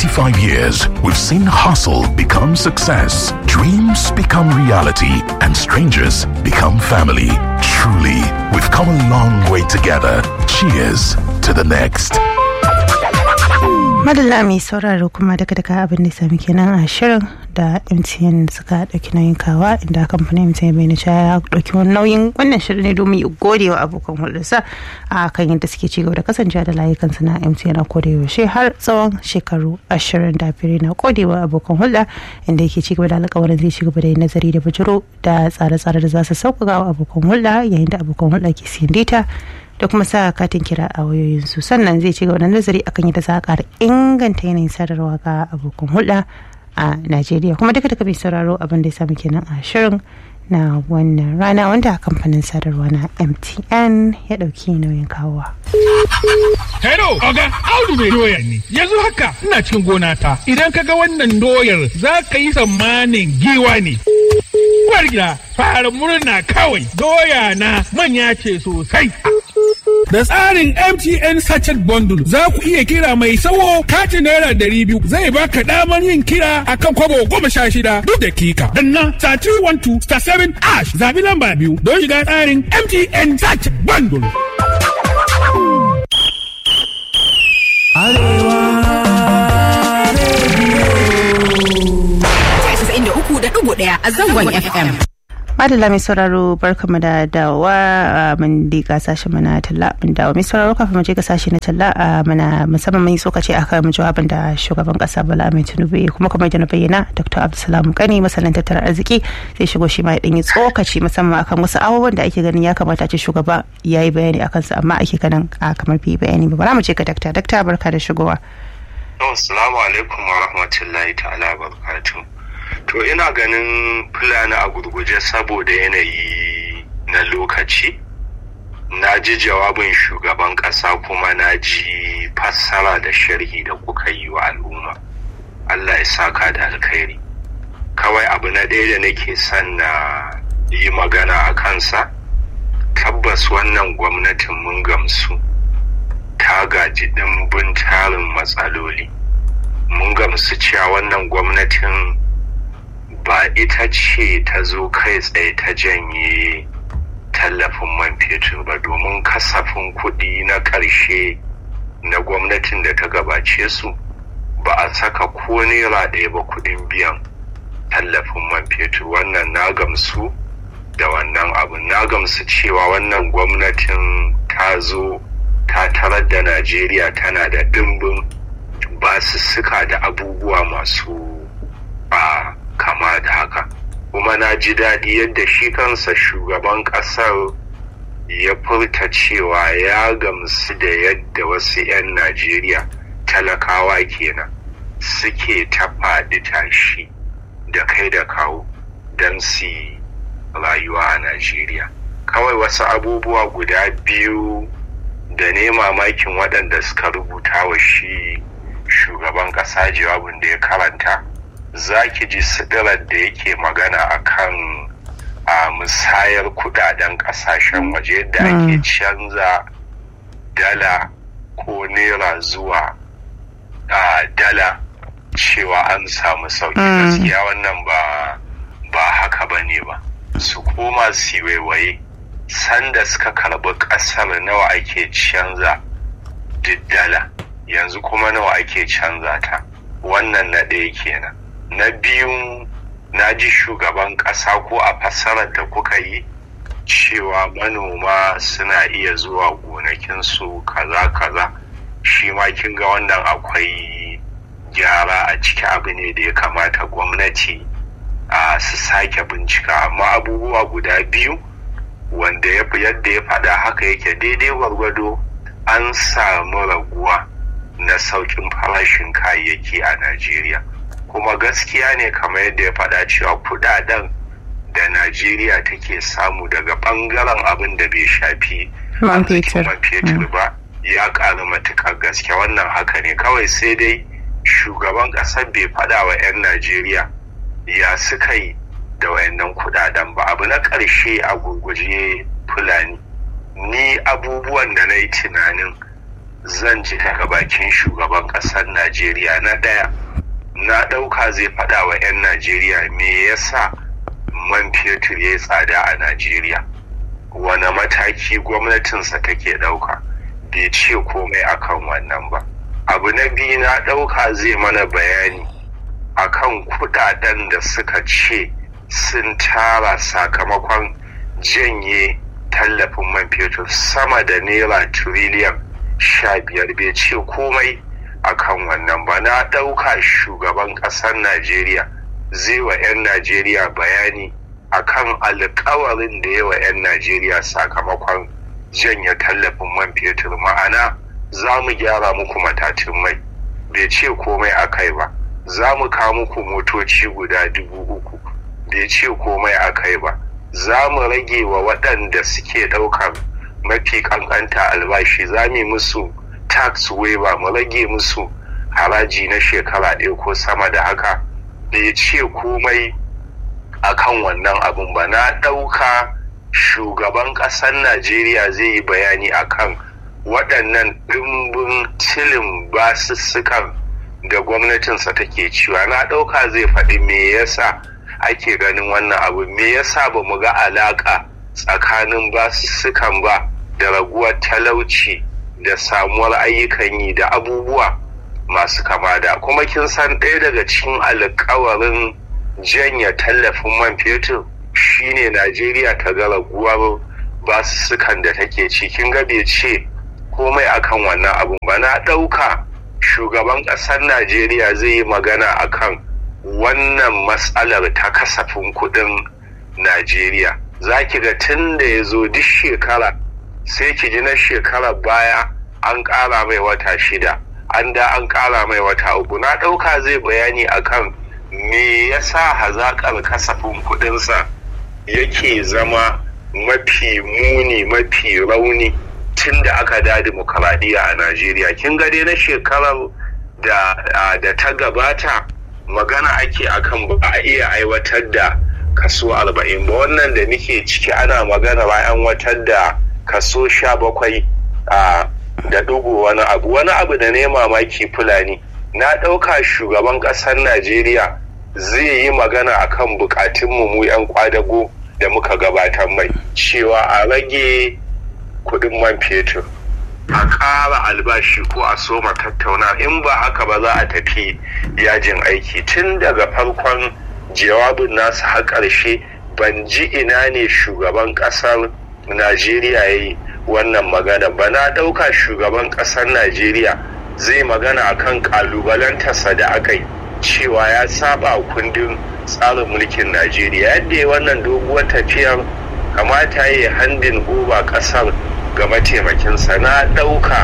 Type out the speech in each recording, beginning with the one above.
25 years, we've seen hustle become success, dreams become reality, and strangers become family. Truly, we've come a long way together. Cheers to the next. madalla mai sauraro kuma daga daga abin da sami kenan a shirin da mtn suka dauki nauyin kawa inda kamfanin mtn bai nisha ya dauki wani nauyin wannan shirin ne domin ya gode wa abokan hulɗarsa a kan yadda suke ci gaba da kasancewa da layukansu na mtn a koda yaushe har tsawon shekaru ashirin da biyar na gode wa abokan hulɗa inda yake ci gaba da alƙawarin zai ci gaba da yin nazari da bujiro da tsare-tsare da za su sauƙaƙa wa abokan hulɗa yayin da abokan hulɗa ke siyan data da kuma sa katin kira a wayoyinsu sannan zai ci gaba da nazari akan yadda za a ƙara inganta yanayin sadarwa ga abokan hulɗa a najeriya kuma duka duka mai sauraro abin da ya samu kenan a shirin na wannan rana wanda kamfanin sadarwa na mtn ya ɗauki nauyin kawowa. Hello, Oga, Audu mai doya ne. Yanzu haka ina cikin gona ta. Idan ka ga wannan doyar za ka yi tsammanin giwa ne. Uwar gida, fara murna kawai. Doya na manya ce sosai. Da tsarin MTN Sachet Bundle za ku iya kira mai sawo katin naira ɗari biyu zai baka damar yin kira akan kwabo goma sha shida duk dakika. Danna star 312 star 7 ash zabi lamba biyu don shiga tsarin MTN Sachet Bundle. uku da ɗigo ɗaya a zangon FM. madalla mai sauraro barkamu da dawa mun dika sashen mana talla mun dawo mai sauraro kafin mu je ga sashe na talla muna musamman mun yi tsokaci akan jawabin da shugaban kasa Bala Ahmed Tinubu kuma kamar da na bayyana Dr. Abdulsalam Kani masanin tattalin arziki zai shigo shi ma ya yi tsokaci musamman akan wasu abubuwan da ake ganin ya kamata ce shugaba ya yi bayani akan su amma ake ganin a kamar bai bayani ba bara mu je ga dakta dakta barka da shigowa Assalamu alaikum wa rahmatullahi ta'ala barakatuh To ina ganin fulani a gurguje saboda yanayi na lokaci. Na ji jawabin shugaban ƙasa kuma na ji fassara da sharhi da kuka yi wa al'umma. Allah ya saka da alkhairi. Kawai abu na ɗaya da nake son na yi magana a kansa, tabbas wannan gwamnatin mun gamsu ta gaji ɗimbin tarin matsaloli. Mun gamsu cewa wannan gwamnatin ba ita ce ta zo kai tsaye ta janye tallafin man fetur ba domin kasafin kuɗi na ƙarshe na gwamnatin da ta gabace su ba a saka ko naira ɗaya ba kuɗin biyan tallafin man fetur wannan na gamsu da wannan abu na gamsu cewa wannan gwamnatin ta zo ta tarar da najeriya tana da ɗimbin basussuka da abubuwa masu a kama da haka kuma na ji daɗi yadda shi kansa shugaban ƙasar ya furta cewa ya gamsu da yadda wasu 'yan najeriya talakawa kenan suke ta faɗi tashi da kai da kawo don su rayuwa a najeriya kawai wasu abubuwa guda biyu da ne mamakin waɗanda suka rubuta wa shi shugaban ƙasa jawabin da ya karanta za ki ji sidirar da yake magana akan a musayar kudaden kasashen waje yadda ake canza dala ko naira zuwa dala cewa an samu sauki gaskiya wannan ba ba haka ba ne ba su koma su waiwaye sanda suka karbi kasar nawa ake canza dala yanzu kuma nawa ake canza ta wannan na ɗaya kenan na biyu na ji shugaban ƙasa ko a fassarar da kuka yi cewa manoma suna iya zuwa gonakinsu kaza kaza shi ma kin ga wannan akwai gyara a ciki abu ne da ya kamata gwamnati a su sake bincika amma abubuwa guda biyu wanda yadda ya faɗa haka yake daidai gwargwado an samu raguwa na sauƙin farashin kayayyaki a najeriya kuma gaskiya ne kamar yadda ya faɗa cewa kudaden da najeriya take samu daga ɓangaren abin da bai shafi man fetur ba ya ƙaru matuƙar gaske wannan haka ne kawai sai dai shugaban ƙasar bai faɗa wa 'yan najeriya ya suka yi da wayannan kudaden ba abu na ƙarshe a gurguje fulani ni abubuwan da na yi tunanin zan ji daga bakin shugaban ƙasar najeriya na ɗaya na ɗauka zai faɗa wa 'yan najeriya me yasa man fetur ya yi tsada a najeriya wane mataki gwamnatinsa take ɗauka bai ce komai akan wannan ba abu na biyu na ɗauka zai mana bayani akan kudaden da suka ce sun tara sakamakon janye tallafin man fetur sama da naira tiriliyan sha biyar bai ce komai akan wannan ba na ɗauka shugaban ƙasar najeriya zai wa 'yan najeriya bayani akan alkawarin da yawa 'yan najeriya sakamakon janye tallafin man fetur ma'ana za mu gyara muku matatun mai bai ce komai a kai ba za mu kawo muku motoci guda dubu uku bai ce komai a kai ba za mu rage wa waɗanda suke ɗaukar mafi ƙanƙanta albashi za mu musu tax waiver mu rage musu haraji na shekara ɗaya ko sama da haka bai ce komai akan wannan abin ba na ɗauka shugaban ƙasar najeriya zai yi bayani akan waɗannan ɗimbin tilin basussukan da gwamnatinsa take ciwa na ɗauka zai faɗi me yasa ake ganin wannan abu me yasa ba mu ga alaƙa tsakanin basussukan ba da raguwar talauci da samuwar ayyukan yi da abubuwa masu kama da kuma kin san ɗaya daga cikin alkawarin janya tallafin man fetur shine najeriya ta ga raguwar basussukan da take ci kin ga bai ce komai akan wannan abun ba na ɗauka shugaban ƙasar najeriya zai yi magana akan wannan matsalar ta kasafin kuɗin najeriya za ki ga tun da ya zo duk shekara sai ki ji na shekarar baya an ƙara mai wata shida an da an ƙara mai wata uku na ɗauka zai bayani akan me yasa hazaƙar kasafin kuɗinsa yake zama mafi muni mafi rauni tun da aka da demokaradiyya a najeriya kin ga dai na shekarar da, da ta gabata magana ake akan ba a iya aiwatar da kaso arba'in ba wannan da nike ciki ana magana bayan watar da kaso sha bakwai da ɗigo wani abu wani abu da ne mamaki fulani na ɗauka shugaban ƙasar najeriya zai yi magana akan bukatunmu mu 'yan kwadago da muka gabatar mai cewa a rage kudin man fetur a ƙara albashi ko a soma tattauna in ba haka ba za a tafi yajin aiki tun daga farkon jawabin nasu har ƙarshe ban ji ina ne shugaban ƙasar najeriya ya yi wannan magana ba na ɗauka shugaban ƙasar najeriya zai magana akan ƙalubalantarsa da aka yi cewa ya saba kundin tsarin mulkin najeriya yadda ya wannan doguwar tafiyar kamata ya yi handin oba ƙasar ga mataimakinsa na ɗauka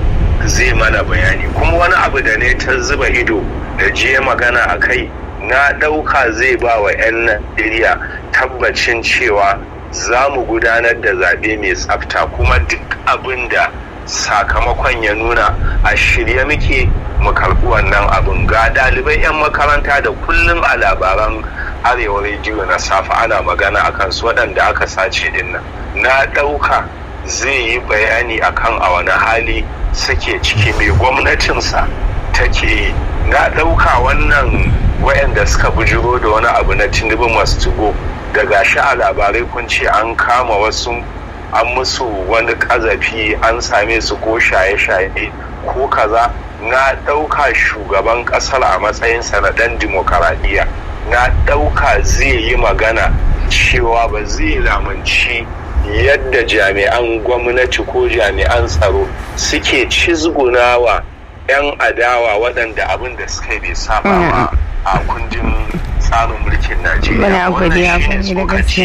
zai mana bayani kuma wani abu da ne ta zuba ido da jiya magana a kai na ɗauka zai ba wa 'yan najeriya tabbacin cewa za mu gudanar da zaɓe mai tsafta kuma duk abin da sakamakon ya nuna a shirye muke mu karɓi wannan abin ga ɗalibai 'yan makaranta da kullum a labaran arewa rediyo na safe ana magana akan su waɗanda aka sace dinnan na ɗauka zai yi bayani akan a wani hali suke ciki mai gwamnatinsa take yi na ɗauka wannan wayanda suka bujiro da wani abu na tinubu masu tugo da gashi a labarai kun ce an kama wasu an musu wani ƙazafi an same su ko shaye-shaye ko kaza na ɗauka shugaban ƙasar a matsayinsa na ɗan dimokuraɗiyya na ɗauka zai yi magana cewa ba zai lamunci yadda jami'an gwamnati ko jami'an tsaro suke cizgunawa 'yan adawa waɗanda abin da suka bai saba a kundin tsarin mulkin Najeriya. Wannan shi ne tsokaci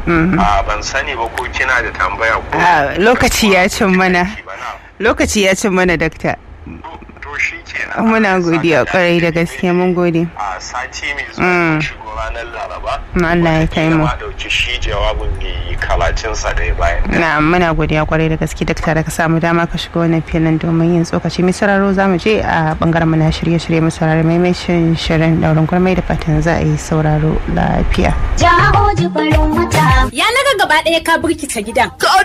na ban sani ba ko kina da tambaya ko lokaci ya cin mana lokaci ya cin mana dakta. To shi kenan. Muna godiya kwarai da gaske mun gode. A sati mai zuwa shigo ranar Laraba. Allah ya kai mu. Ma dauki shi jawabin mai kalacinsa da ya bayan. Na muna godiya kwarai da gaske dakta da ka samu dama ka shiga wannan filin domin yin tsokaci mai sararo za mu je a bangaren mu na shirye-shirye mu saurari maimacin shirin daurin gurmai da fatan za a yi sauraro lafiya. Jawo jifarin wata. Ya naga gaba ɗaya ka birkita gidan. Ka